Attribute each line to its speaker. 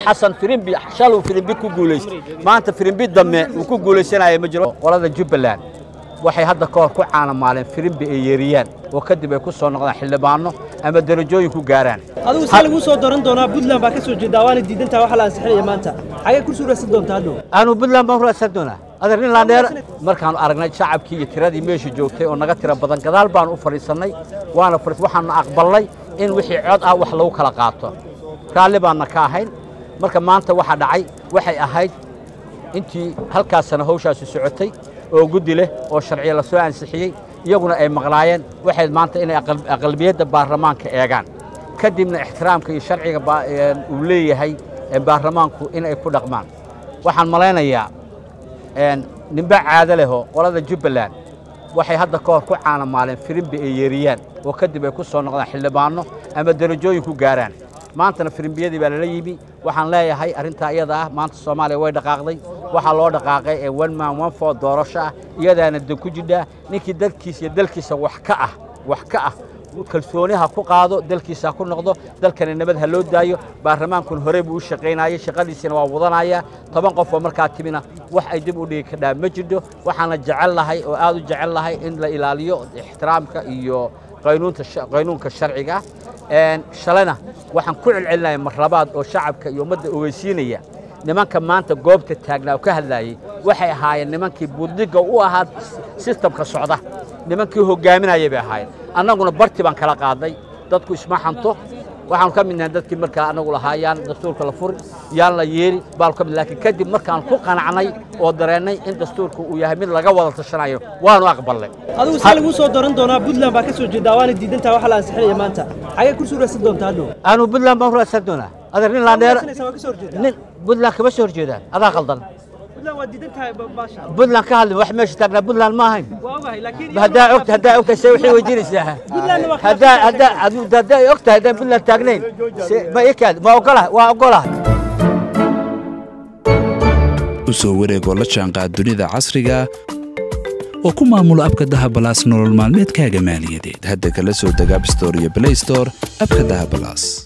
Speaker 1: xasan firimbi shaluu firimbi ku guulaystay maanta firimbi dambe uu ku guulaysanaya ma jiro qolada jubbaland waxay hadda ka hor ku caanamaaleen firimbi ay yeeriyaan oo kadib ay ku soo noqdaan xildhibaano ama darajooyin ku gaaraan
Speaker 2: adigu see laguu soo dooran doonaa puntland baa ka soo jeedaa waana diidantaa waxa la ansixinaya maanta xagee ku suuraysan doontaa hadhow
Speaker 1: aanu puntland baan raasan doonaa adeer nin laandheer markaanu aragnay shacabkii iyo tiradii meesha joogtay oo naga tira badan gadaal baanu u fadhiisannay waana fadhiis waxaanu aqbalnay in wixii cod ah wax lagu kala qaato raalli baanna ka ahayn marka maanta waxa dhacay waxay ahayd intii halkaasana hawshaasi socotay oo guddi leh oo sharciya la soo ansixiyey iyaguna ay maqnaayeen waxay maanta inay aqlabiyadda baarlamaanka eegaan kadibna ixtiraamka iyo sharciga uu leeyahay baarlamaanku inay ku dhaqmaan waxaan malaynayaa ninba caado lehoo qolada jubbaland waxay hadda ka hor ku caanamaaleen firimbi ay yeeriyaan oo kadib ay ku soo noqdaan xildhibaano ama darajooyin ku gaaraan maantana firimbiyadii baa lala yimi waxaan leeyahay arrintaa iyada ah maanta soomaaliya way dhaqaaqday waxaa loo dhaqaaqay ee one man one four doorasho ah iyadaana dan ku jidhaa ninkii dalkiisa iyo dalkiisa wax ka ah wax ka ah kalsooni ha ku qaado dalkiisa ha ku noqdo dalkana nabad ha loo daayo baarlamaankuna horey buu u shaqaynayay shaqadiisina waa wadanaya toban qof oo markaa timina wax ay dib u dhigi kadhaa ma jirto waxaana jecel lahay oo aad u jecel lahay in la ilaaliyo ixtiraamka iyo qaynuunka sharciga shalayna waxaan ku celcelinaya mar labaad oo shacabka iyo ummadda ogeysiinaya nimanka maanta goobta taagnaa oo ka hadlaayey waxay ahaayeen nimankii buddiga u ahaa sistamka socda nimankii hogaaminayay bay ahaayeen annaguna barti baan kala qaadnay dadku isma xanto waxaanu ka midnahay dadkii markaa annagu lahaa yaan dastuurka la furin yaan la yeeri baanu ka mid laakiin kadib markaan ku qanacnay oo dareennay in dastuurka uu yahay mid laga wada tashanayo waanu aqbalnay
Speaker 2: adigu see laguu soo dooran doonaa puntland baa ka soo jeedaa waana diidantaa waxa la ansixinaya maanta xagee ku suuraysan doontaa hadhow
Speaker 1: aanu puntland baan raasan doonaa adeer nin laandheer
Speaker 2: waa ka soo horjeedaa
Speaker 1: nin puntland kama soo horjeedaan adaa qaldan
Speaker 2: puntland waa diidantahay baasha
Speaker 1: puntland ka hadli wax meesha taagnaa puntland ma ahayn
Speaker 2: waa ogahay laakiin
Speaker 1: haddaa ogta haddaa ogtahay se waxay weydiinaysaa
Speaker 2: Puntlandna waa
Speaker 1: haddaa haddaa adu- haddaa ay ogtahay haddaan puntland taagnayn se ma ikaad ma ogolaha waa ogolaha
Speaker 3: u soo wareegoo la jaanqaad dunida casriga oo ku maamulo abka dahabalaas nolol maalmeedkaaga maaliyadeed hadda kala soo deg abstore iyo blaystore abka dahabalaas